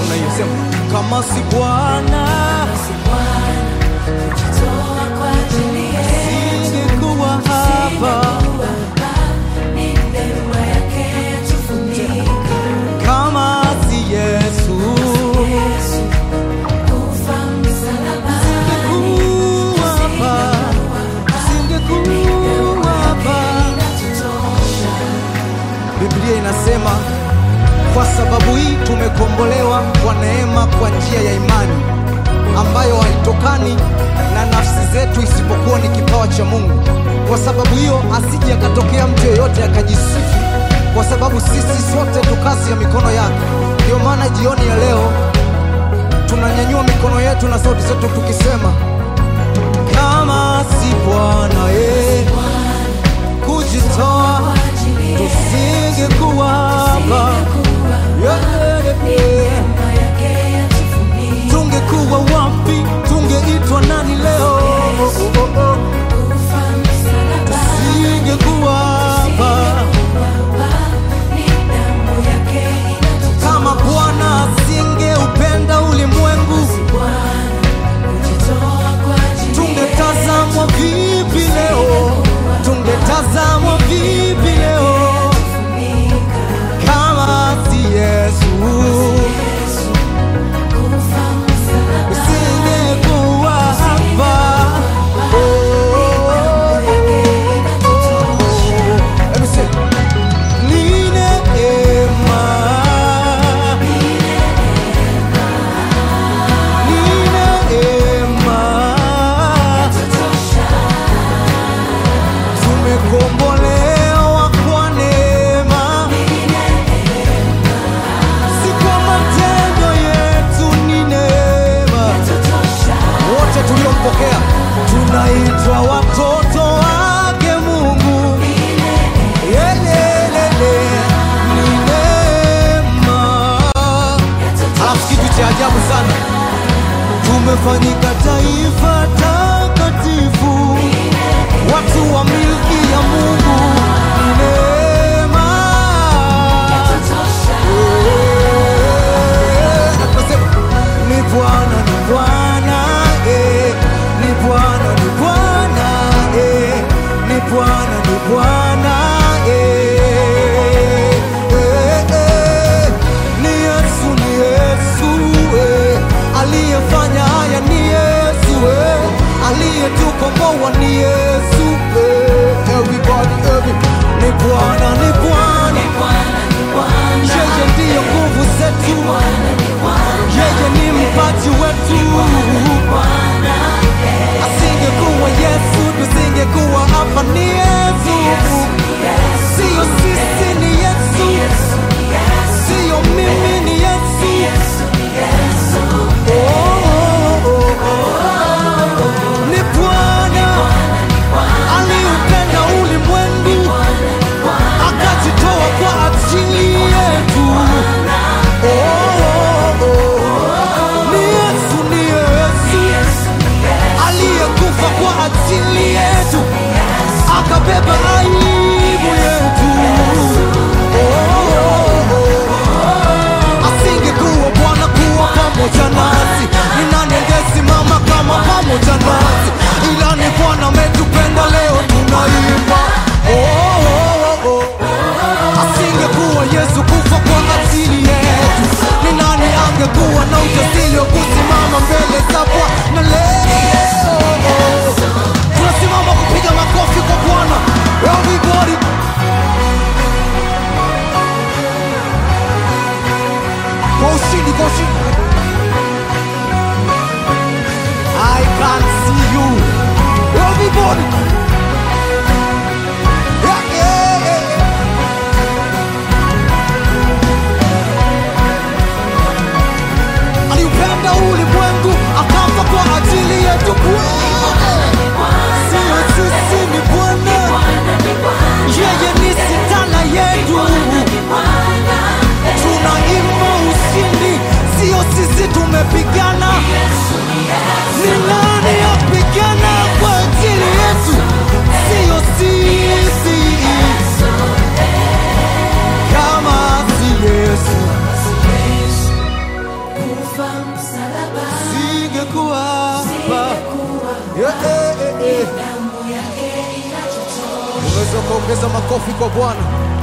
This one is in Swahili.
namna hiyo, sema kama si Bwana singekuwa hapa, kama si Yesu singekuwa hapa, singekuwa hapa. Biblia inasema kwa sababu hii tumekombolewa kwa neema kwa njia ya imani ambayo haitokani na nafsi zetu isipokuwa ni kipawa cha Mungu. Kwa sababu hiyo asije akatokea mtu yeyote akajisifu, kwa sababu sisi sote tu kazi ya mikono yake. Ndio maana jioni ya leo tunanyanyua mikono yetu na sauti zetu tukisema, kama si Bwana eh, kujitoa tusingekuwa hapa Yeah, yeah, yeah. Tungekuwa wapi? Tungeitwa nani leo? Oh, oh, oh. Tusingekuwa hapa kama Bwana asingeupenda ulimwengu, tungetazamwa vipi leo? Tungetazamwa vipi leo kama si Yesu? Usingekuwa hapa. Oh, Let me say, ni neema. Ni neema. Tumekombolewa kwa neema, si kwa matendo yetu, ni neema. Wote tuliompokea tunaitwa watoto wake Mungu. Yelelele, ni neema. Alafu kitu cha ajabu sana, tumefanyika taifa takatifu, watu wa milki ya Mungu. Ni neema. Eh, na tunasema, ni Bwana, ni Bwana, eh, ni Bwana, ni Bwana, eh, ni Bwana, ni Bwana, eh, eh, eh, ni Yesu, ni Yesu, eh, aliyefanya haya ni Yesu, eh, aliyetukomboa ni Yesu, eh, everybody, every, ni Bwana, ni Bwana, yeye ndiyo nguvu zetu, yeye ni mpaji wetu. Asingekuwa Yesu, tusingekuwa hapa. Ni Yesu, siyo sisi, ni Yesu, siyo mimi, ni Yesu. Oh, oh, oh, oh. Ni Bwana aliupenda ulimwengu akajitoa kwa ajili yetu. Oh, oh, oh. Ni Yesu, ni Yesu aliyekufa kwa ajili yetu akabeba aibu yetu. Oh, oh, oh. Asingekuwa Bwana kuwa pamoja nasi, ni nani angesimama kama pamoja nasi? Ila ni Bwana ametupenda, leo tunaimba. Oh, oh, oh, oh. Asingekuwa Yesu kufa kwa ajili yetu, ni nani angekuwa na ujasiri wa kusimama mbele za Bwana leo? Tunasimama kupiga makofi kwa Bwana. Everybody. Kwa ushindi, kwa ushindi. I can see you. Everybody. Yeah, yeah, yeah, yeah. aliupenda ulimwengu akafa kwa ajili yetu sio sisi ni bwana yeye ni sitana yetu tunaimba ushindi sio ongeza makofi kwa Bwana.